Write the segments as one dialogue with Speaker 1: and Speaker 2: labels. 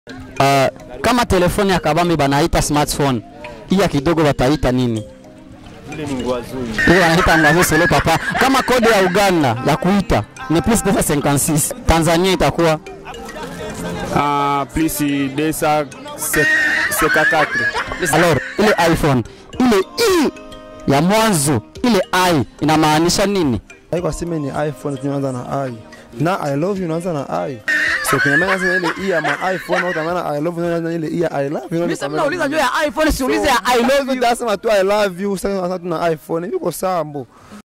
Speaker 1: Uh, kama telefoni ya kabambi banaita smartphone, iya kidogo bataita nini?
Speaker 2: Ile ni ngwazuni.
Speaker 1: Ile wanaita ngwazo solo papa. Kama kode ya Uganda ya kuita ni plus 256, Tanzania itakuwa
Speaker 3: Ah, plus 254.
Speaker 1: alors ile iPhone ile i ya mwanzo ile i inamaanisha nini?
Speaker 4: Haiko sema ni iPhone tunaanza na i. Na I love you unaanza na i. So kinyamana sasa ile i ya ma iPhone au tamana I love you unaanza ile i ya I love you.
Speaker 1: Mimi nauliza juu ya iPhone, siulize ya I love you.
Speaker 4: Dasema tu I love you sasa sasa tuna iPhone. Yuko sambo.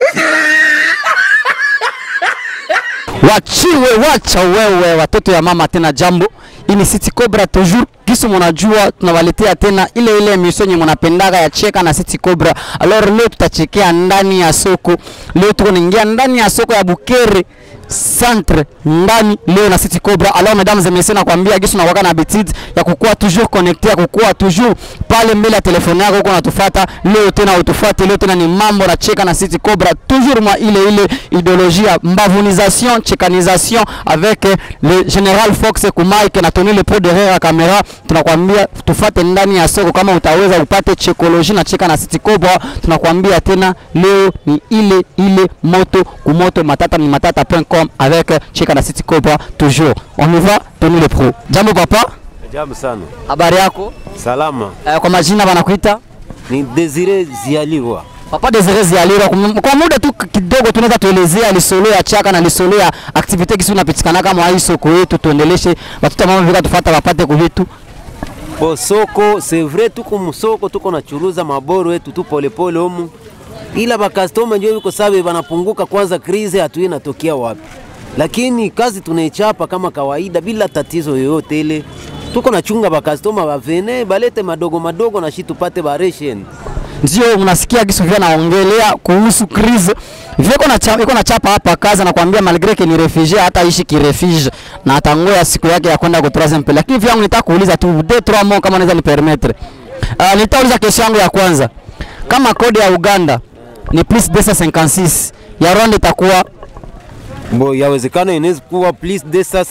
Speaker 1: Wachiwe, wacha wewe watoto ya mama tena jambo. Hii ni City Cobra toujours kisu mnajua tunawaletea tena ile ile emission yenye mnapendaga ya cheka na City Cobra. Alors leo tutachekea ndani ya soko. Leo tuko naingia ndani ya soko ya Bukere centre ndani leo na City Cobra. Alors mesdames et messieurs, nakwambia kisu na waka na habitude ya kukuwa toujours connecté, ya kukuwa toujours pale mbele ya telefone yako uko unatufuata. Leo tena utufuate, leo tena ni mambo na cheka na City Cobra, toujours mwa ile ile idéologie ya mbavunisation, chekanisation avec eh, le général Fox Kumaike na Tony le pro derrière la caméra. Tunakwambia tufate ndani ya soko, kama utaweza upate chekoloji na cheka na City Cobra. Tunakwambia tena leo ni ile ile moto kumoto, matata ni matata.com avec eh, cheka na City Cobra toujours. On y va, Tony le pro. Jambo papa,
Speaker 2: Ajabu sana.
Speaker 1: habari yako?
Speaker 2: Salama.
Speaker 1: Eh, kwa majina wanakuita
Speaker 2: Ni Desire Zialiwa.
Speaker 1: Papa Desire Zialira, kum- kwa muda tu kidogo tunaweza tuelezea lisolo ya chaka na lisolo ya activite kisi unapitikana kama hii soko yetu, tuendeleshe batoto mama vika tufata wapate kuvitu
Speaker 2: Bo soko, c'est vrai tuko musoko tuko nachuruza maboro yetu tu polepole humu. Ila bakastoma ndio yuko sabe banapunguka kwanza krize hatui inatokea wapi. Lakini kazi tunaichapa kama kawaida bila tatizo yoyote ile. Tuko nachunga bakastoma bavene balete madogo madogo na shi tupate baration.
Speaker 1: ndio unasikia kisu vya naongelea kuhusu crise viko na chapa, iko na chapa hapa kazi anakuambia malgré que ni refugee hata ishi ki refuge na atangoya siku yake ya kwenda ku troisième pays, lakini vyangu nitaka kuuliza tu deux trois mots kama unaweza ni permettre. Uh, nitauliza kesho yangu ya kwanza, kama kodi ya Uganda ni plus 256 ya Rwanda itakuwa
Speaker 2: Bo yawezekana inaweza kuwa plus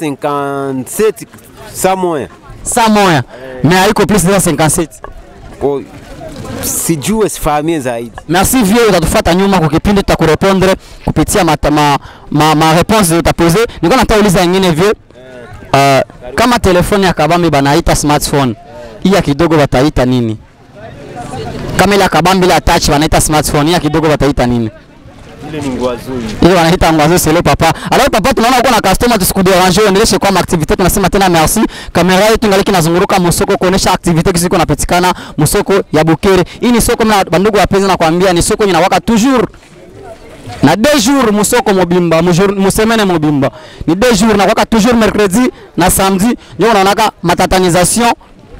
Speaker 2: 257 somewhere.
Speaker 1: saa moya mais haiko plus 257
Speaker 2: Ko sijue sifahamie zaidi.
Speaker 1: Merci vieux, utatufuata nyuma kwa kipindi tutakurepondre kupitia mata, ma, ma, ma réponse utapose. Niko nataka uliza nyingine vieux. Uh, kama telefoni ya kabambi banaita smartphone, hii ya kidogo bataita nini? Kama ile ya kabambi ile ya touch banaita smartphone, hii ya kidogo bataita nini?
Speaker 2: Ile ni ngwazuni.
Speaker 1: Ile wanaita ngwazo selo papa. Alors papa, tunaona uko na customer, tusikudéranger, uendeleshe kwa activité. Tunasema tena merci. Kamera yetu ingaliki nazunguruka musoko kuonesha activité kisiko napatikana musoko ya Bukere. Hii ni soko mna bandugu wapenzi, nakwambia ni soko inawaka toujours na deux jours musoko mobimba mujour musemene mobimba ni deux jours na kwaka toujours mercredi na samedi ndio unaonaka matatanisation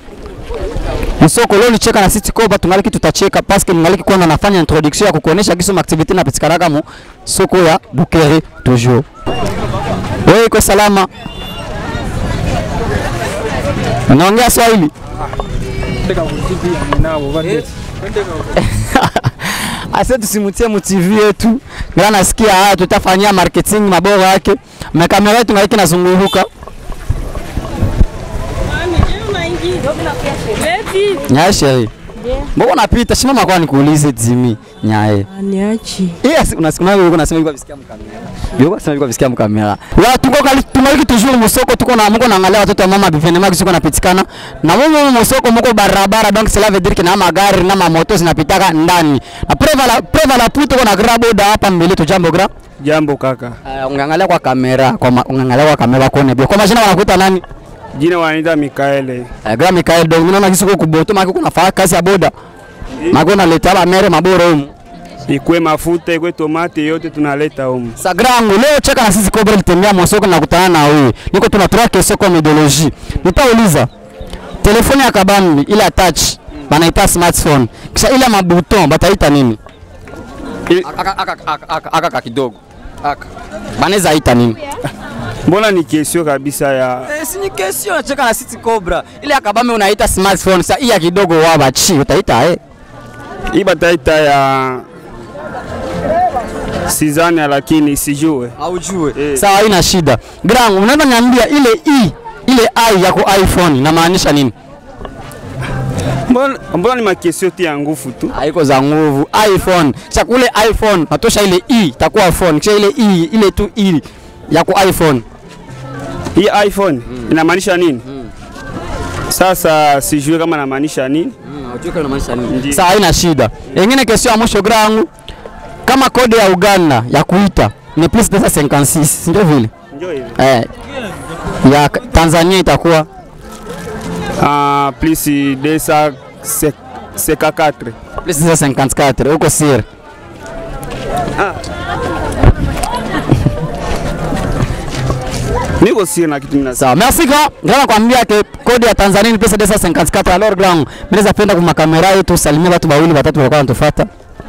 Speaker 1: Msoko leo nicheka na City Cobra tungaliki tutacheka parce que ningaliki kwanza nafanya introduction ya kukuonesha kiso activity na pitikanaga mu soko ya Bukere toujours. Wewe iko salama? Naongea Swahili? Ase tusimutie mu TV yetu. Ngira nasikia haya tutafanyia marketing mabora yake. Na kamera yetu ngaliki nazunguruka. Nyaye sheri. Mbona unapita? Simama kwa nikuulize Jimmy. Nyaye.
Speaker 5: Niachi.
Speaker 1: Yes, unasikia wewe unasema yuko visikia mkamera. Yuko unasema yuko visikia mkamera. Wa tuko kali tunaliki toujours musoko tuko na mko naangalia watoto wa mama bivenema kisiko napitikana. Na mumo musoko mko barabara donc cela veut dire que na magari na mamoto zinapitaka ndani. Na preva la preva la puto kuna graboda hapa mbele tu jambo gra.
Speaker 3: Jambo kaka.
Speaker 1: Uh, ungangalia kwa kamera, kwa ma, ungangalia kwa kamera kone bio. Kwa majina wanakuita nani?
Speaker 3: Jina wananiita Mikaele.
Speaker 1: Uh, gra Mikael donc mimi naona kisiko kuboto maki kuna fanya kazi ya boda. Maki unaleta ba mere maboro humu.
Speaker 3: Ikwe mafuta, ikwe tomate yote tunaleta humu.
Speaker 1: Sagrangu leo cheka na sisi Cobra litembea mosoko na kutana na wewe. Niko tuna trois questions kwa methodologie. Nitauliza. Telefoni ya kabambi ile ya touch banaita smartphone. Kisha ile ya mabuton bataita nini?
Speaker 3: I-
Speaker 1: Aka aka aka aka aka kidogo. Aka. Banaweza ita nini?
Speaker 3: Mbona ni kesio kabisa ya
Speaker 1: Eh, si ni question ya cheka na sisi Cobra. Ile ya kabambi unaita smartphone. Sasa hii ya kidogo waba chi utaita eh.
Speaker 3: hii bataita ya sizani, lakini sijue
Speaker 1: Haujue.
Speaker 3: Eh.
Speaker 1: Sawa, haina shida. Grand, unaweza niambia ile i ile i ya ku iphone inamaanisha nini
Speaker 3: Mbona mbona ni makesio tu ya nguvu tu.
Speaker 1: haiko za nguvu iphone kisha kule iphone natosha ile i itakuwa phone kisha ile i ile tu i ya ku iphone
Speaker 3: Hii iPhone inamaanisha nini? Sasa sijui kama inamaanisha nini. Ndiyo.
Speaker 1: Sawa, haina shida. Ingine kesho ya mwisho grangu, kama kodi ya Uganda ya kuita ni plus 256 si ndio vile?
Speaker 3: Ndio hivi.
Speaker 1: Eh, ya K- Tanzania itakuwa
Speaker 3: Ah, plus desa seka 4.
Speaker 1: plus 254 huko siri.
Speaker 3: Niko siri na kitu mimi
Speaker 1: Sawa, merci grand. Grand kwambia ke kodi ya Tanzania ni plus 254 alors grand. Mimi naweza penda kwa makamera yetu salimia watu wawili watatu walikuwa wanatufuata.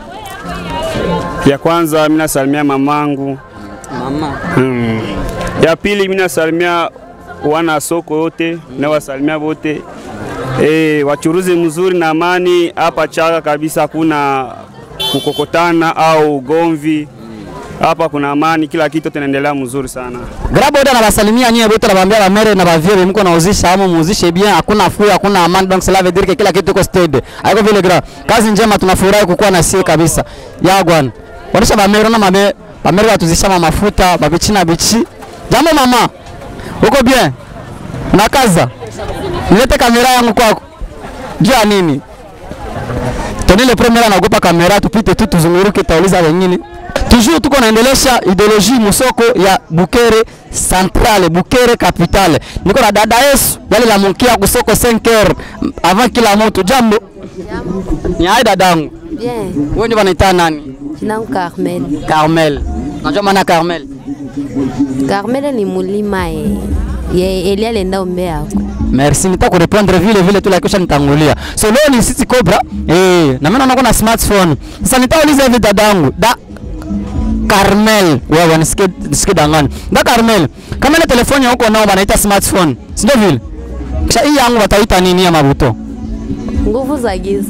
Speaker 3: Ya kwanza mimi nasalimia mamangu.
Speaker 1: Mama.
Speaker 3: Hmm. Ya pili mimi nasalimia wana soko yote na wasalimia wote. Eh, wachuruzi mzuri na amani hapa Chaga kabisa, hakuna kukokotana au ugomvi. Hapa kuna amani, kila kitu tunaendelea mzuri sana.
Speaker 1: Grabo wote anawasalimia nyie wote anawaambia ba mere na ba vieux mko nauzisha ama muuzishe bien, hakuna fuu, hakuna amani, donc cela veut dire que kila kitu iko steady. Haiko vile gra. Kazi njema tunafurahi kukuwa na sie kabisa. Ya gwan. Wanisha ba mere na mabe ba mere watuzisha ma mafuta, ba bichi na bichi. Jambo mama. Uko bien? Nakaza. Nilete kamera yangu kwako. Jua nini? Tonile premier anaogopa kamera, tupite tu tuzunguruke, tauliza wengine. Toujours tuko naendelesha ideologie musoko ya Bukere Centrale, Bukere Capitale. Niko na dada Yesu yale la munkia kusoko 5h avant kila mtu. Jambo. Ni hai dadangu.
Speaker 5: Bien,
Speaker 1: Wewe ndio wanaita nani?
Speaker 5: jina langu Carmel.
Speaker 1: Carmel. Unajua maana ya Carmel?
Speaker 5: Carmel ni mulima eh. Ye Elia alienda Mbeya huko.
Speaker 1: Merci, nitakurepondre vile vile tu la kisha nitangulia. So leo ni City Cobra. Eh, na mimi naona kuna smartphone. Sasa nitauliza hivi dadangu. Da Carmel, wewe nisikie nisikie dangani. Da Carmel, kama ile telefoni huko nao wanaita smartphone. Si ndio vile? Kisha hii yangu wataita nini ya mabuto?
Speaker 5: Nguvu za giza.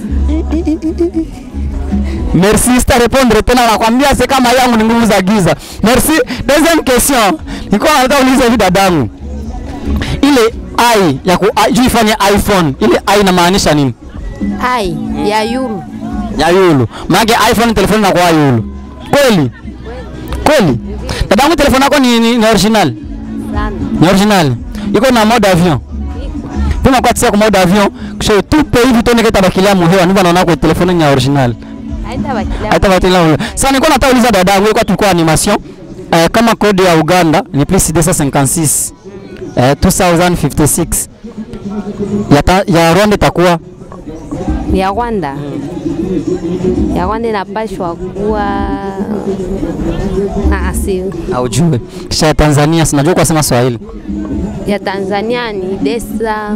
Speaker 1: Merci, sitarepondre tena nakwambia c'est kama yangu ni nguvu za giza. Merci. Deuxième question. Nilikuwa nataka ulize hivi dadangu. Ile i ya ku i- juu ifanye iPhone. Ile i inamaanisha nini?
Speaker 5: Ai, ya yulu.
Speaker 1: ya yulu maanake iphone telefoni inakuwa yulu kweli kweli dadangu telefoni yako ni, ni, ni original
Speaker 5: Sana.
Speaker 1: ni original iko na mode avion pima kwa tsia kwa mode avion kisha tupe hivi tone keta bakilia muhewa niba naona kwa telefoni ni ya original
Speaker 5: Haita bakilia.
Speaker 1: hata batila muhewa sasa nilikuwa nataka uliza dadangu ilikuwa tulikuwa animation eh, kama kodi ya Uganda ni plus 256 eh, 2056 ya, ta, ya Rwanda itakuwa
Speaker 5: Ya Rwanda. Ya Rwanda inapashwa kuwa Ah, si.
Speaker 1: aujue kisha ya Tanzania sinajua kwa sema Swahili
Speaker 5: Ya Tanzania ni desa.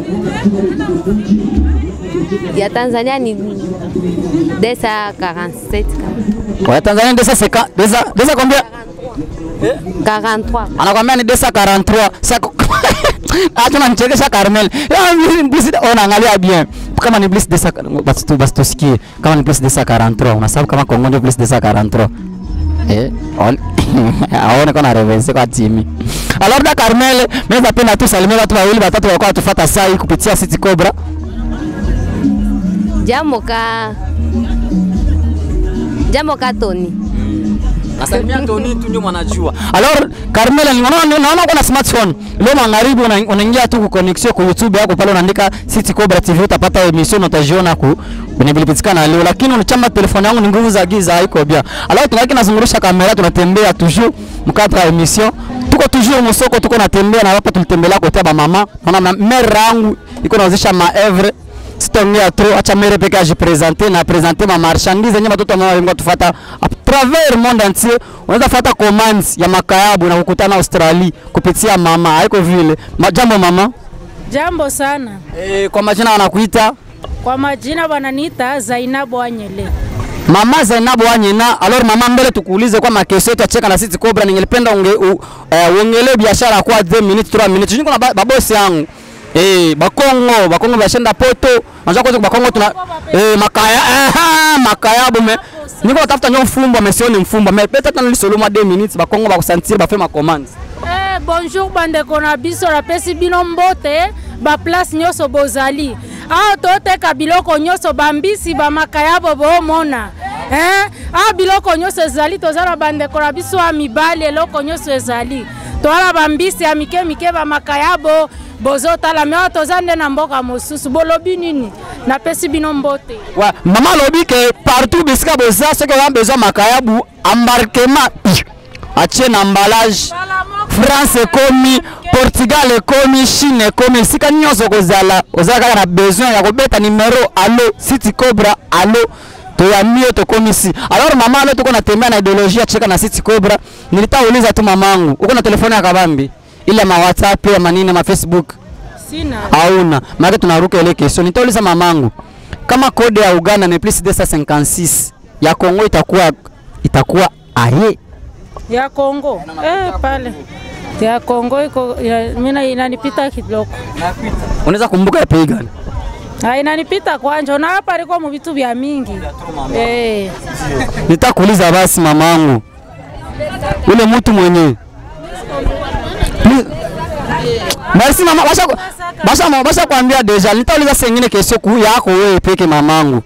Speaker 5: Ya Tanzania ni desa 47 kama.
Speaker 1: Kwa Tanzania desa seka desa desa kwambia
Speaker 5: 43.
Speaker 1: anakwambia ni desa 43 sasa acha unanichekesha Carmel ya mimi blisi ona angalia bien kama ni blisi desa basi tu basi tusikie kama ni blisi desa 43 unasababu kama Kongo ndio blisi desa 43 eh on aone kuna reverse kwa timi alors da Carmel mimi napenda tu salimia watu wawili watatu walikuwa watufuata saa hii kupitia City Cobra
Speaker 5: Jambo ka Jambo ka Tony.
Speaker 1: Nasalimia Tony tu ndio mwanajua. Alors Carmela naona naona kuna smartphone. Leo magharibi una- unaingia tu ku connection kwa YouTube yako pale unaandika City Cobra TV utapata emission utajiona ku kwenye bilipitikana leo lakini unachama telefone yangu ni nguvu za giza haiko bia. Alors tunaki nazungurusha kamera tunatembea toujours mkata ya emission. Tuko toujours msoko tuko natembea na hapa tulitembelea kotea ba mama. Naona mère yangu iko nauzisha maevre sitaongea trop, acha mere peke ajipresente na presente ma marchandise yenye watoto ambao wengi tufuata a travers monde entier. Unaweza fuata commands ya makayabu na kukutana Australia kupitia mama, haiko vile. Majambo mama.
Speaker 6: Jambo sana.
Speaker 1: E, kwa majina wanakuita
Speaker 6: Kwa majina wananiita Zainabu Anyele.
Speaker 1: Mama Zainabu Wanyena. Alors mama, mbele tukuulize kwa makesho yetu ya cheka na City Cobra, ningelipenda unge u, uh, uongelee biashara kwa 2 minutes 3 minutes. Niko na ba- babosi yangu Eh, Bakongo, Bakongo bashenda poto. Unajua kwanza Bakongo tuna eh makaya aha, makaya bume. Niko natafuta nyo mfumbo, amesioni mfumbo. Amepeta tena nisoloma 2 minutes Bakongo bakusantir bafe ma commands.
Speaker 6: Eh, Eh, bonjour bandeko na biso napesi bino mbote baplace nyonso bozali awa toteka biloko nyonso bambisi bamakayabo boomona eh? awa biloko nyonso ezali toza na bandeko na biso ya mibali eloko nyonso ezali toala bambisi ya mike mike bamakayabo bozotala me awa toza nde na mboka mosusu bolobi nini napesi bino mbote
Speaker 1: wa mama alobi ke partout bisika boza soki oza besoin makayabu embarquement atie na emballage france ekomi portugal ekomi chine ekomi esika nyonso kozala ozala kaka na besoin ya kobeta numero alo city cobra alo toyami yo tokomi si alors mama alo toko natembea na ideologie ya cheka na city cobra nilitauliza tu mamangu uko na telefoni ya kabambi ile ma whatsapp ya manini ma facebook
Speaker 6: sina
Speaker 1: hauna maana tunaruka ile question nitauliza mamangu kama kode ya Uganda ni plus 256 ya Kongo itakuwa itakuwa aye
Speaker 6: ya Kongo eh, pale ya Kongo iko ya- mina inanipita kidogo
Speaker 1: unaweza kumbuka ya pei gani
Speaker 6: Ah, inanipita kwanja na hapa liko mu vitu vya mingi eh.
Speaker 1: nitakuuliza basi mamangu ule mtu mwenye Ni- Merci mama, basha basha basha kuambia deja. Nitauliza sengine kesho kuu yako wewe peke mamangu.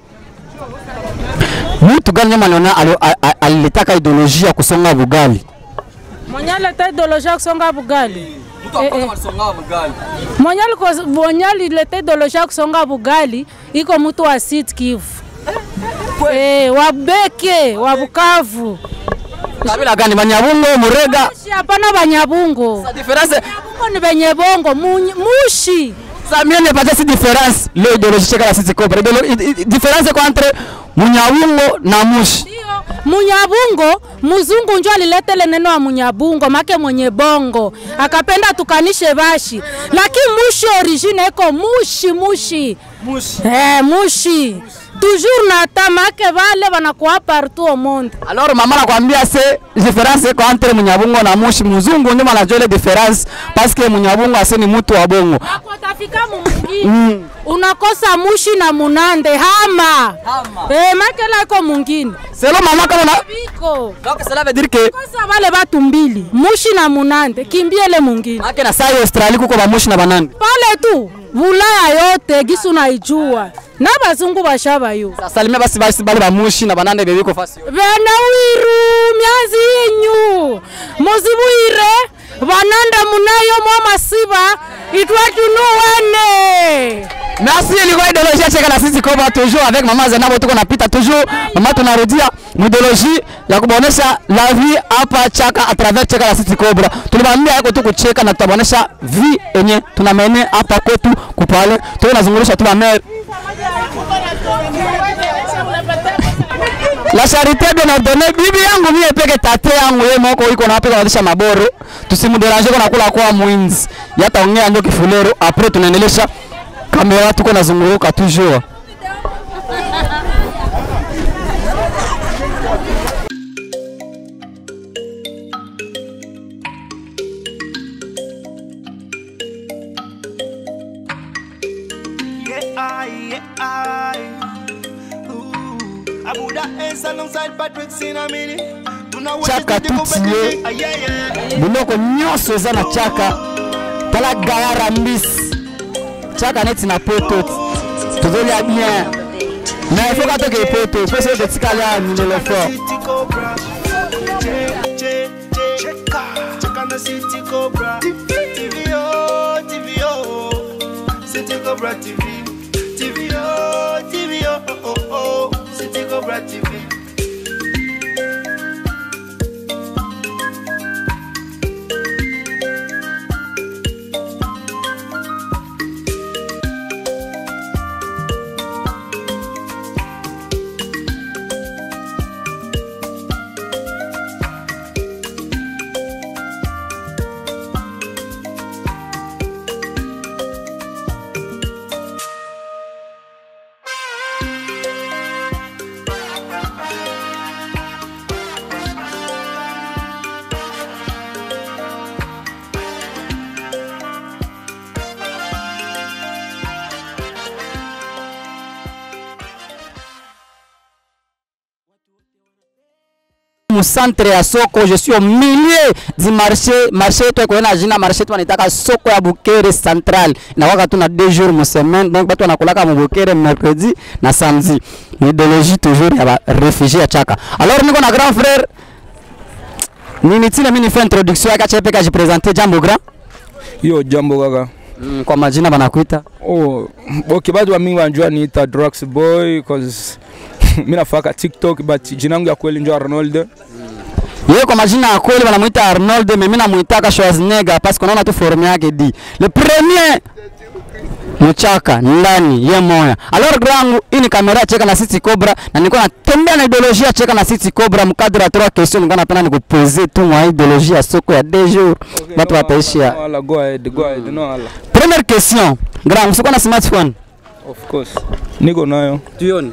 Speaker 1: Mtu gani nyama aliona ali- a- a- alilitaka ideolojia ya kusonga bugali?
Speaker 6: mwenye aleta ideolojia ya kusonga bugali Eh, eh. mwenye aliko- mwenye alileta ideolojia ya kusonga bugali iko mtu wa Sud Kivu eh, wa Beke wa Bukavu
Speaker 1: Kabila gani? Banyabungo, Murega.
Speaker 6: Shi, hapana Banyabungo
Speaker 1: Difference
Speaker 6: Banyabungo ni benye bongo Munyi- mushi
Speaker 1: ça mien ne pas si différence le idéologie cheka la sisi cobra. Idéolo- i- i- Différence kwa entre Munyawungo na Mushi.
Speaker 6: Munyabungo, mzungu njo aliletele neno wa Munyabungo make mwenye bongo akapenda tukanishe bashi, lakini mushi origine iko mushi mushi mushi, eh, mushi. toujours na ta make vale wanakuwa partout au monde.
Speaker 1: Alors mama nakwambia se difference iko entre Munyabungo na Mushi. Mzungu ndio anajua ile difference parce que Munyabungo ase ni mtu wa bongo.
Speaker 6: Akotafika mumungine unakosa mushi na munande hama, Eh, make lako mungine
Speaker 1: Selo mama kama na
Speaker 6: biko
Speaker 1: donc cela veut dire que
Speaker 6: kosa vale batu mbili mushi na munande kimbiele mungine
Speaker 1: Ake na sai Australia kuko ba Mushi na banani.
Speaker 6: pale tu Bulaya yote gisu naijua na bazungu bashabayo
Speaker 1: Salimia basi basi bale ba Mushi na banane bebiko fasi.
Speaker 6: bena wiru myazi yinyu muzibuire bananda munayo mwa masiba itwatunuwane
Speaker 1: Merci ilikuwa idéologie cheka na sisi koba toujours avec mama Zainabo tuko napita toujours mama tunarudia idéologie ya kubonesha la vie hapa chaka à travers cheka la sisi cobra. Tulimwambia yako tu kucheka na tutabonesha vie enye tunamene hapa kwetu kupale. Tuko nazungulisha tu la mer. La charité bien ordonnée. Bibi yangu mie peke tate yangu yeye moko iko na peke wadisha maboro. Tusimuderange kwa kula kwa mwinzi. Yataongea ndio kifulero. Après tunaendelesha kamera tuko nazunguruka toujours.
Speaker 7: Yeah, I, yeah, I. Ooh. Abuda Ace alongside Patrick Sinamini. Tuna
Speaker 1: Chaka tutie.
Speaker 7: Ah, yeah, yeah.
Speaker 1: biloko nyonso eza na chaka tala gayara mbisi chaka neti na poto tozolia bien na ifo katoke poto po so totikali ya milelo fort
Speaker 7: City Cobra. Che, che, che. Cheka. Cheka na City Cobra. TVO, TVO. City Cobra TV. TVO, TVO. Oh, oh, oh. City Cobra TV.
Speaker 1: mu centre ya soko je suis au milieu du marché marché yetu iko na jina marché yetu wanaitaka soko ya Bukere Central inakwaka tu na deux jours mu semaine donc batu wanakulaka mu Bukere mercredi na samedi ni idéologie toujours ya ba réfugié ya chaka alors niko na grand frère nini tile mimi nifanye introduction yake acha peka jipresenter jambo grand
Speaker 8: Yo, jambo kaka.
Speaker 1: mm, kwa majina banakuita
Speaker 8: Oh, okay, bado wa mingi wanjua niita Drugs Boy cause mimi nafaka TikTok but jina yangu ya kweli ndio Arnold.
Speaker 1: yeye kwa majina ya kweli wanamuita Arnold, mimi namuitaka Schwarzenegger parce que unaona tu forme yake di le premier mchaka ndani ye moya. Alors grangu, hii ni kamera cheka na City Cobra na nilikuwa natembea na ideolojia cheka na City Cobra mkadra ya trois questions, nilikuwa napenda nikuposer tu mwa ideolojia ya soko ya deux jours watu wataishia.
Speaker 8: No, ala, go ahead, go ahead. No, ala.
Speaker 1: Première question, grangu, siko na smartphone
Speaker 8: Of course. Niko nayo.
Speaker 1: tuione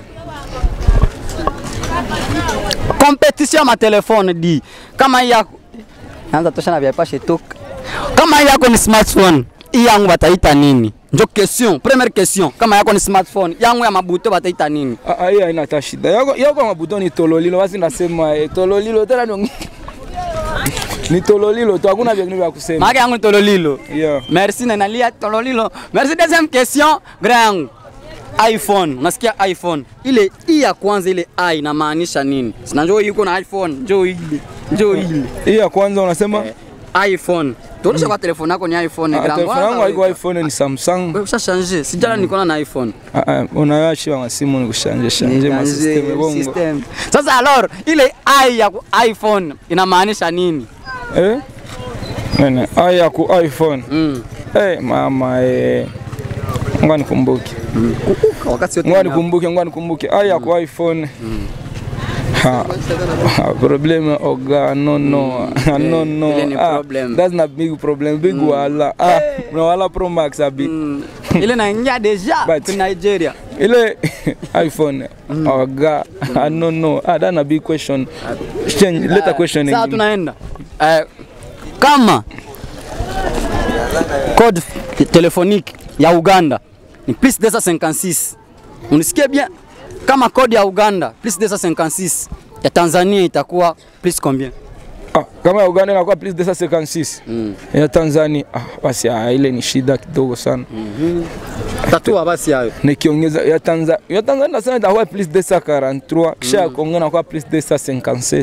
Speaker 1: competition ya matelefone di kama hii yako anza tosha na vyapashe toka kama hii yako ni smartphone hii yangu bataita nini njo question première question kama yako ni smartphone yangu ya mabuto bataita nini
Speaker 8: Ah, ah, hii haina hata shida. Yako yako mabuto ni tololilo, basi nasema eh, tololilo tena ni ni tololilo tu, hakuna vingine vya kusema.
Speaker 1: maake yangu ni tololilo
Speaker 8: Yeah.
Speaker 1: merci na nalia tololilo merci deuxième question grand yangu iphone unasikia iphone ile hii ya kwanza ile i inamaanisha nini sina njoo hii uko na iphone njoo ile njoo ile
Speaker 8: Hii ya kwanza unasema
Speaker 1: iphone tuonesha kwa telefone yako ni iphone
Speaker 8: ah,
Speaker 1: grand
Speaker 8: telefone yangu haiko iPhone ni Samsung.
Speaker 1: Wewe ushashanje sijala niko na iphone
Speaker 8: Ah, ah, unayashi wa masimu ni kushanje shanje ma system bongo.
Speaker 1: System. sasa alors ile i ya ku- iphone inamaanisha nini
Speaker 8: Eh? Nene, aya ku iPhone.
Speaker 1: mm.
Speaker 8: Eh, mama eh. Ngoja nikumbuke.
Speaker 1: wakati yote
Speaker 8: Ngoja
Speaker 1: nina-
Speaker 8: nikumbuke, ngoja nikumbuke. Aya ku iPhone. Ha. ha, Problem oga no no no no.
Speaker 1: ile ni
Speaker 8: Ah,
Speaker 1: problem.
Speaker 8: That's not big problem. Big wala. Ah, una wala Pro Max abi.
Speaker 1: Mm. ile naingia deja
Speaker 8: But-
Speaker 1: ku Nigeria
Speaker 8: Ile iPhone oga ah, no no. Ah, that's a big question. Change later question
Speaker 1: sasa
Speaker 8: again.
Speaker 1: tunaenda eh, kama code telefonique ya Uganda ni plus 256 unisikie bien kama code ya Uganda plus 256 ya Tanzania itakuwa plus combien
Speaker 8: Ah, kama ya Uganda inakuwa plus 256
Speaker 1: Mm.
Speaker 8: ya Tanzania ah, basi ah, ile ni shida kidogo sana
Speaker 1: tatua basi hayo
Speaker 8: nikiongeza ya Tanzania ya Tanzania nasema itakuwa plus 243 kisha ya Kongo inakuwa plus 257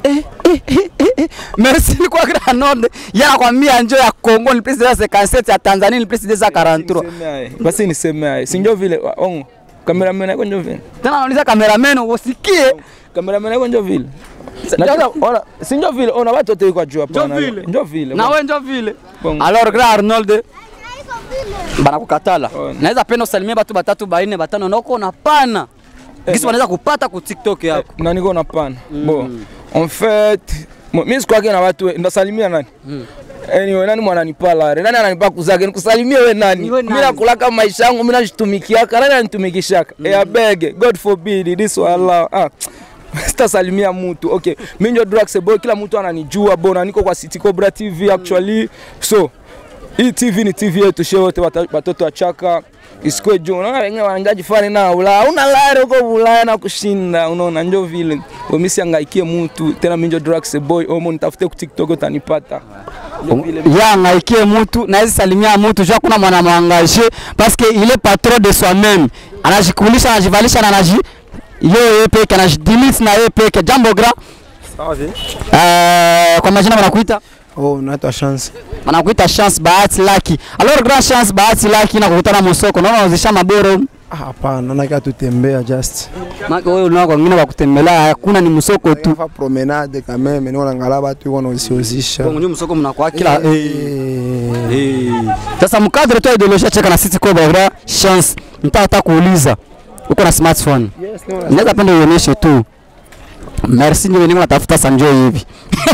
Speaker 1: merci ni kwa Granode yana kwambia njo ya Kongo ni plus 257 ya Tanzania ni plus 243
Speaker 8: Niseme aye. basi niseme aye si ndio vile wa- ongo cameraman yako ndio vile
Speaker 1: tena nauliza cameraman usikie
Speaker 8: cameraman yako ndio vile na tena ona si ndio vile ona watu wote kwa juu hapa
Speaker 1: Ndio vile.
Speaker 8: ndio vile
Speaker 1: na wewe njo vile
Speaker 8: Bongo.
Speaker 1: alors grand Arnold banakukatala
Speaker 8: Oh.
Speaker 1: naweza penda usalimie batu batatu baine batano nako na pana gisi wanaweza kupata ku TikTok yako
Speaker 8: na niko na pana bon en fait mo- mimi sikwake na watu we- ndasalimia nani Anyway, nani mwananipala nani ananipa kuzake nikusalimie we nani
Speaker 1: Ni we
Speaker 8: mimi
Speaker 1: nani?
Speaker 8: nakulaka maisha yangu mimi najitumikiaka nani anitumikishaka mm. eh beg god forbid this will allow ah sitasalimia mtu okay mimi ndio Drax boy kila mtu ananijua bona niko kwa City Cobra TV actually so hii TV ni TV yetu shehe wote wata- watoto wa chaka isikwe juu unaona wengine wanaangaji fani na Ulaya una lare huko Ulaya na kushinda unaona njo vile mimi siangaikie mtu tena mimi ndio Drax boy omo nitafute ku TikTok utanipata
Speaker 1: yangaikie mutu nawezi salimia mutu jua kuna mwana mwangaje parce que il est patron de soi-même anajikulisha anajivalisha na anaji yeye peke anajidilite na yeye peke jambo gra uh, kwa majina wanakuita
Speaker 4: Oh, naitwa Chance.
Speaker 1: wanakuita chance bahati laki alors grand chance bahati laki na kukutana mosoko naona unazisha maboro
Speaker 4: Ah, Hapana, nakaa tutembea just.
Speaker 1: maka wewe unao kwa wengine wakutembelea hakuna ni msoko tu
Speaker 4: Fa promenade quand même, niko naangalia watu wiko wanaziozisha.
Speaker 1: Bongo ndio msoko mnakuwa kila eh.
Speaker 4: Eh,
Speaker 1: Eh. Sasa mkadre tu ideolojia cheka na City Cobra bra chance nitaka kuuliza uko na smartphone
Speaker 4: Yes, no,
Speaker 1: naweza penda uonyeshe tu merci ndio niko natafuta sanjo hivi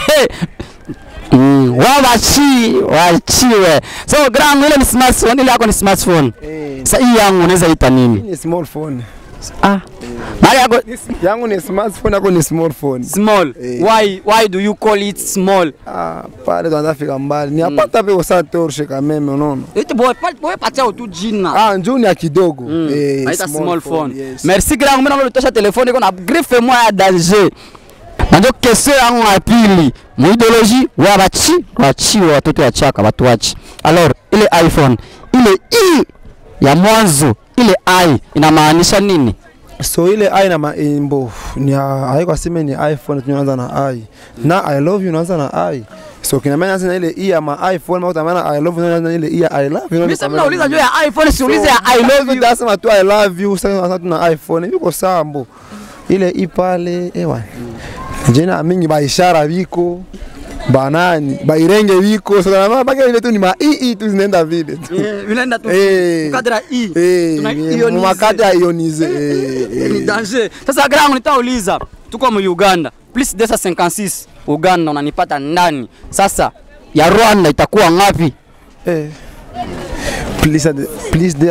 Speaker 1: Mm, wawachi wachiwe so grand ile ni smartphone ile yako ni smartphone
Speaker 4: Eh,
Speaker 1: sasa hii yangu unaweza ita nini
Speaker 4: ni small phone.
Speaker 1: ah mali yako
Speaker 4: Yangu ni smartphone, yako ni small phone.
Speaker 1: small
Speaker 4: Eh.
Speaker 1: why why do you call it small
Speaker 4: Ah, pale tunafika mbali. Ni apata pe usa torche quand même, unaona?
Speaker 1: eti boy boy patia tu jina
Speaker 4: Ah, njoo ni ya kidogo.
Speaker 1: Naita small phone. Merci grand, mimi naomba utosha telefoni iko na griffe moja ya danger. na ndio kesio yangu ya pili muideoloji wa bachi wachiwe watoto ya chaka watuachi alors ile iphone ile i ya mwanzo ile i inamaanisha nini
Speaker 4: so ile i na maimbo ni haiko aseme ni iphone tunaanza na i na i love you unaanza na i so kinamanya sasa ile i ya ma iphone au tamana i love you unaanza na ile i ya i love you
Speaker 1: mimi sasa nauliza juu ya iphone siulize ya i love you
Speaker 4: Dasema tu I love you sasa sasa tuna iPhone yuko sawa mbo. Ile ipale ewa. Jina mingi ba ishara biko banani bairenge biko sasa na baka ile tu ni ma i i tu zinaenda vile tu.
Speaker 1: vinaenda tu
Speaker 4: Eh.
Speaker 1: kadra i
Speaker 4: Eh,
Speaker 1: Tuna
Speaker 4: ni
Speaker 1: ionize.
Speaker 4: makati ya ionize. eh,
Speaker 1: ni
Speaker 4: eh.
Speaker 1: danger. Sasa grangu nitauliza, tuko mu Uganda plus 256 Uganda unanipata ndani. Sasa ya Rwanda itakuwa ngapi?
Speaker 4: Eh. Please please there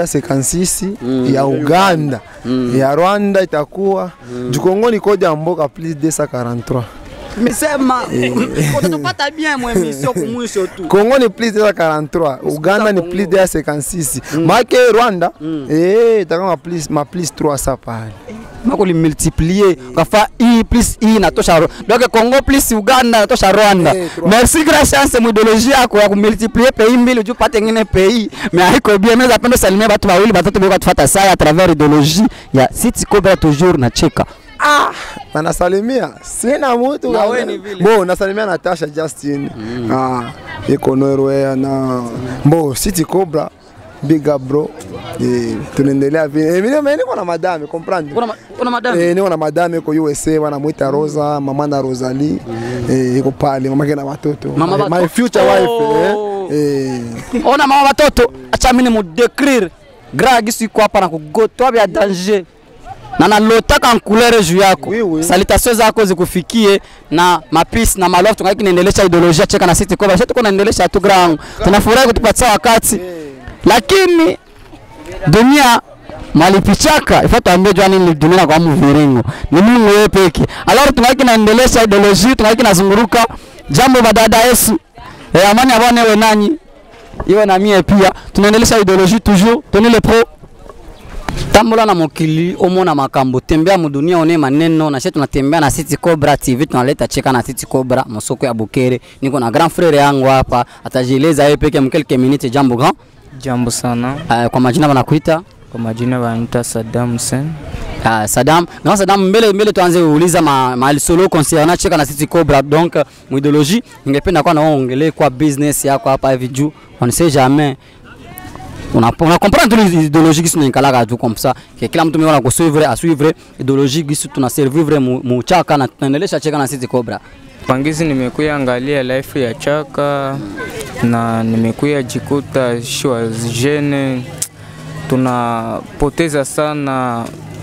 Speaker 4: 56 ya Uganda ya Rwanda itakuwa Jukongoni koja mboka please there 43
Speaker 1: Nimesema utatupata bien mwe emission kumwisho tu.
Speaker 4: Kongo ni plus de 43, Uganda ni plus de 56. Make Rwanda eh itakuwa ma plus ma plus 300 pale.
Speaker 1: Mako li multiplier ukafa i plus i inatosha Ro- donc Congo plus Uganda inatosha Rwanda.
Speaker 4: Eh, trois.
Speaker 1: Merci grand chance mu ideologie yako ya kumultiplier pays mbili ujue upate ngine pays. Mais haiko bien mimi napenda salimia watu wawili watatu beko tufuata saa à travers ideologie ya City Cobra toujours na cheka.
Speaker 4: Na nasalimia sina mtu
Speaker 1: Na
Speaker 4: kama-
Speaker 1: we ni vile.
Speaker 4: Bo nasalimia Natasha Justin. Ah, iko Norway na Bo City Cobra Big up bro. Eh, tunaendelea vile. Eh, mimi mimi niko na madame, comprendre?
Speaker 1: Kuna ma- kuna madam.
Speaker 4: Eh, niko na madame iko USA wanamwita Rosa, mama na Rosalie. Eh, iko pale mama yake na watoto.
Speaker 1: Mama
Speaker 4: my, my
Speaker 1: watoto.
Speaker 4: future wife
Speaker 1: Oh.
Speaker 4: eh. Eh,
Speaker 1: ona mama watoto acha mimi nimudécrire grand gisu iko hapa na kugotwa vya danger na nalotaka nkulere juu yako
Speaker 4: Oui, oui.
Speaker 1: salitation zako zikufikie na mapisi na malofu tungaiki naendelesha ideolojia cheka na sisi kwa tuko naendelesha tu grand tunafurahi kutupatia wakati lakini dunia malipichaka ifaa tuambie jua nini dunia kwa mviringo ni Mungu yeye peke alors tungaiki naendelesha ideolojia tungaiki nazunguruka jambo badada Yesu eh, amani abone we nanyi iwe na mie pia tunaendelesha ideologie toujours toni le pro tambola na mokili omona makambo tembea mudunia one maneno na she tunatembea na City Cobra TV tunaleta cheka na City Cobra mosoko ya Bukere niko na grand frere yangu hapa atajieleza yeye peke mkelke minute jambo grand
Speaker 9: Jambo sana,
Speaker 1: uh, kwa majina wanakuita
Speaker 9: kwa majina wanaita Saddam Hussein.
Speaker 1: uh, Saddam grand Saddam mbele mbele tuanze kuuliza ma, ma solo concernant cheka na City Cobra donc uh, muideologie ningependa kwa naongelee kwa business yako hapa hivi juu on sait jamais una una comprendre tu les idéologies qui sont inkalaka tu comme ça que kila mtu mwana kusuivre a suivre idéologie qui tuna servir mu, mu chaka na tunaendelesha cheka na City Cobra
Speaker 9: Pangizi nimekuya angalia life ya Chaka na nimekuya jikuta shwa jene tunapoteza sana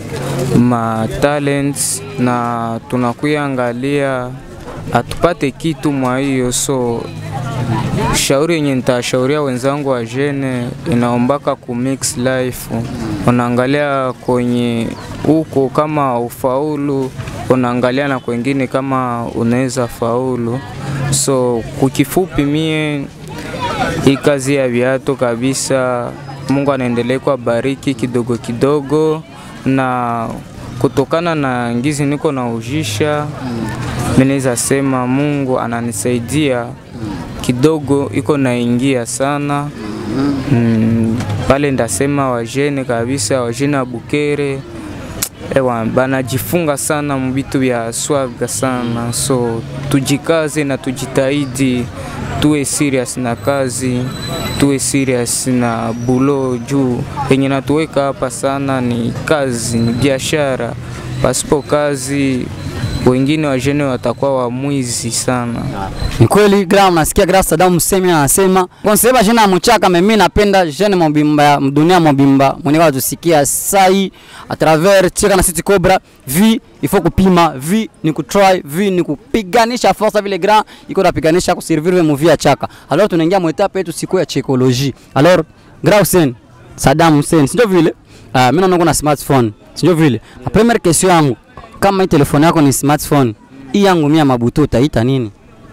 Speaker 9: ma talents na tunakuya angalia atupate kitu mwa hiyo so shauri yenye nitashauria wenzangu wa jene inaombaka ku mix life, unaangalia kwenye huko kama ufaulu, unaangalia na kwengine kama unaweza faulu. So kukifupi, mie hii kazi ya viatu kabisa, Mungu anaendelea kwa bariki kidogo kidogo, na kutokana na ngizi niko na ujisha, mimi naweza sema Mungu ananisaidia kidogo iko naingia sana mm, pale ndasema wajene kabisa wajene wa Bukere ewa banajifunga sana mubitu vya swaga sana, so tujikaze na tujitahidi, tuwe serious na kazi, tuwe serious na bulo juu yenye natuweka hapa sana ni kazi, ni biashara. Pasipo kazi wengine wajene watakuwa wamwizi sana.
Speaker 1: ni kweli gram nasikia gra Saddam Hussein anasema konseba jina mchaka mimi napenda jene mobimba dunia mobimba mwenye kwa tusikia sai a travers cheka na City Cobra vi il faut kupima vi ni kutry vi ni kupiganisha force vile grand iko napiganisha kuservir mu via chaka alors tunaingia mu etape yetu siku ya psychologie alors gra Hussein Saddam Hussein sio vile uh, mimi naona kuna smartphone sio vile la première question yangu kama hii telefone yako ni smartphone hii yangu mia mabuto utaita nini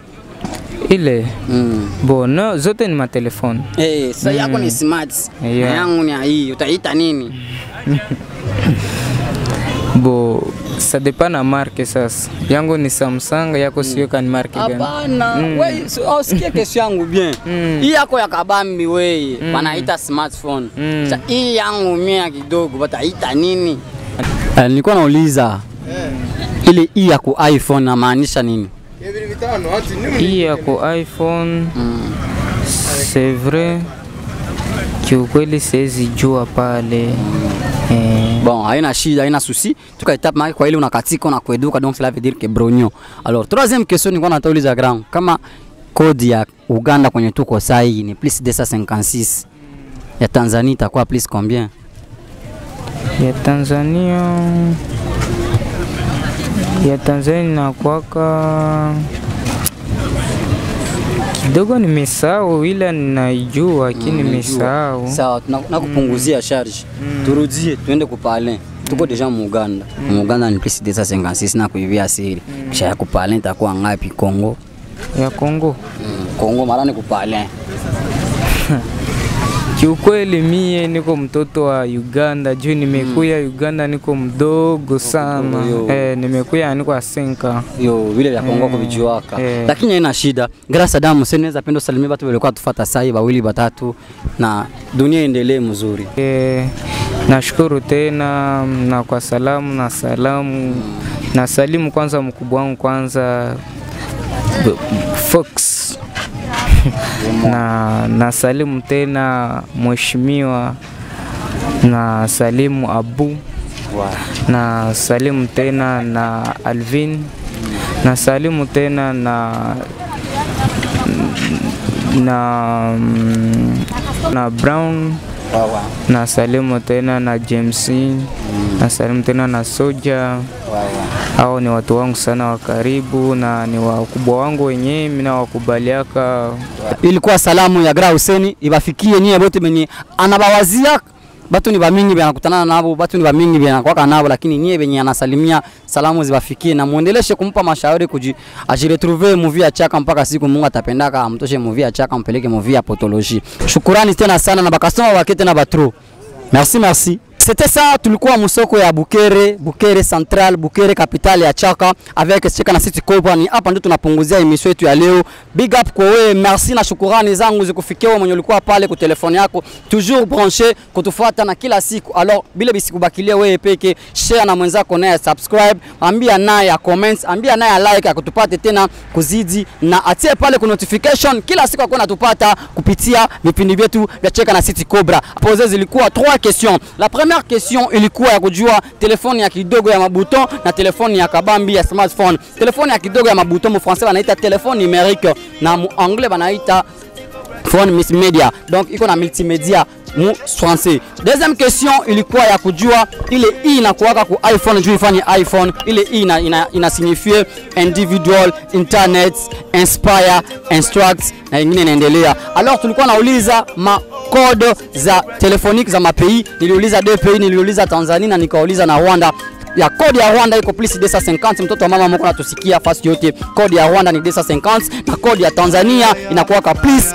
Speaker 9: Ile
Speaker 1: Mm.
Speaker 9: bo no, zote ni matelefoni
Speaker 1: Eh, sasa yako ni smart.
Speaker 9: Yeah.
Speaker 1: Na yangu ni hii, utaita nini?
Speaker 9: bo ça dépend na marke sasa. Yangu ni Samsung, yako sio kani marke gani?
Speaker 1: Hapana,
Speaker 9: Mm.
Speaker 1: wewe usikie kesho yangu bien.
Speaker 9: Mm.
Speaker 1: Hii yako ya kabambi wewe,
Speaker 9: Mm.
Speaker 1: wanaita smartphone.
Speaker 9: Mm.
Speaker 1: Sasa hii yangu mia kidogo wataita nini? Eh, nilikuwa nauliza ile hii ya ku iPhone namaanisha nini?
Speaker 9: Hii yako iPhone c'est vrai kiukweli siwezi jua pale eh,
Speaker 1: Bon, haina shida, haina souci. Tuka etape maki kwa ile unakatika na kueduka donc cela veut dire que brognon. Alors, troisième question nilikuwa natauliza grand, kama kodi ya Uganda kwenye tuko saa hii ni plus 256 ya Tanzania itakuwa plus combien?
Speaker 9: ya Tanzania ya Tanzania inakuwaka kidogo nimesahau, ila ninaijua lakini nimesahau.
Speaker 1: Sawa, tuna- nakupunguzia charge. Turudie tuende kupale. Tuko deja mu Uganda. Mu Uganda ni plus 256 na kuivia siri. Kisha ya kupale itakuwa ngapi Kongo?
Speaker 9: ya Kongo.
Speaker 1: Kongo mara ni kupale.
Speaker 9: Kiukweli mie niko mtoto wa Uganda juu nimekuya Uganda niko mdogo sana
Speaker 1: yo.
Speaker 9: eh, nimekuya niko asenka
Speaker 1: Yo, vile vya Kongo
Speaker 9: Eh,
Speaker 1: kuvijuaka.
Speaker 9: eh.
Speaker 1: Lakini haina shida. Grâce à Damu, sasa naweza penda salimia watu walikuwa tufuata sai wawili watatu na dunia iendelee mzuri.
Speaker 9: Eh, nashukuru tena na kwa salamu na salamu na salimu kwanza mkubwa wangu kwanza B- Fox na na salimu tena mheshimiwa na salimu Abu na salimu tena na Alvin na salimu tena na na na Brown na salimu tena na James na salimu tena na Soja. Hao ni watu wangu sana wa karibu na ni wakubwa wangu wenyewe, mimi nawakubaliaka
Speaker 1: Ilikuwa salamu ya Gra Huseni ibafikie nyie bote benye anabawazia batu ni bamingi banakutana nabo, batu ni bamingi banakwaka nabo, lakini nyie benye anasalimia salamu zibafikie na muendeleshe kumpa mashauri kuji ajiretrouve movie ya chaka mpaka siku Mungu atapendaka amtoshe movie ya chaka mpeleke movie ya potologie. Shukurani tena sana na bakasoma wake tena batro. Merci merci. C'était ça, tulikuwa musoko ya Bukere, Bukere Central, Bukere capitale ya Chaka avec Cheka na City Cobra. Ni hapa ndio tunapunguzia emission yetu ya leo. Big up kwa wewe, merci na shukurani zangu zikufikia wewe mwenye ulikuwa pale kwa telefone yako, toujours branché kutufuata na kila siku. Alors bila bisikubakilia wewe peke, share na mwenzako naye subscribe, ambia naye ya comments, ambia naye ya like akutupate tena kuzidi na atie pale ku notification kila siku akuwa natupata kupitia vipindi vyetu vya Cheka na City Cobra. Pose zilikuwa trois questions. La première question ilikuwa ya kujua telefoni ya kidogo ya mabuton na telefoni ya kabambi ya smartphone. Telefoni ya kidogo ya mabuton mu français wanaita telefone numérique na mu anglais wanaita phone multimedia donc iko na multimedia mu français. Deuxième question ilikuwa ya kujua ile i inakuwaka ku iPhone juu ifanye iPhone, ile i ina, ina, ina signifie individual, internet, inspire, instruct na ingine inaendelea. Alors tulikuwa nauliza ma code za telefonique za mapei, niliuliza deux pays, niliuliza Tanzania na nikauliza na Rwanda ya kodi ya Rwanda iko plus 250. Mtoto wa mama mko natusikia fasi yote, kodi ya Rwanda ni 250 na kodi ya Tanzania inakuwa plus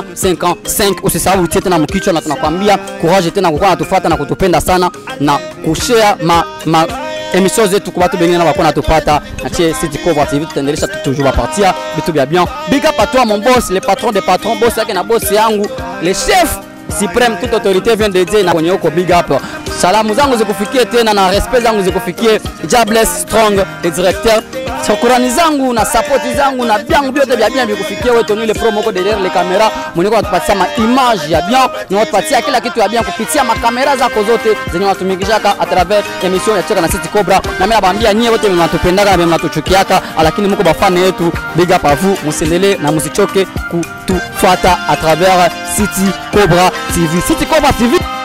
Speaker 1: 255. Usisahau utie tena mkichwa, na tunakwambia courage tena kukuwa natufuata na kutupenda sana na kushare ma, ma emission zetu kwa watu bengine na bakona tupata na tie City Cover TV tutaendelesha tu- toujours bapartia vitu vya bien. Big up à toi mon boss, le patron des patrons, boss yake na boss yangu, le chef supreme, toute autorité vient de dire na kwenye huko big up. Salamu zangu zikufikie tena na respect zangu zikufikie Jobless Strong, le directeur. Shukrani zangu na support zangu na byangu vyote vya bien vikufikie wewe Tony le promo ko derrière les caméras. Mwenye kwa tupatia ma image ya bien, na watupatia kila kitu ya bien kupitia makamera zako zote zenye watumikishaka a travers emission ya Cheka na City Cobra. Na mimi nabaambia nyie wote mnatupendaka na mnatuchukiaka, lakini mko bafane yetu. Big up à vous, musiendelee na musichoke kutufuata a travers City Cobra TV. City Cobra TV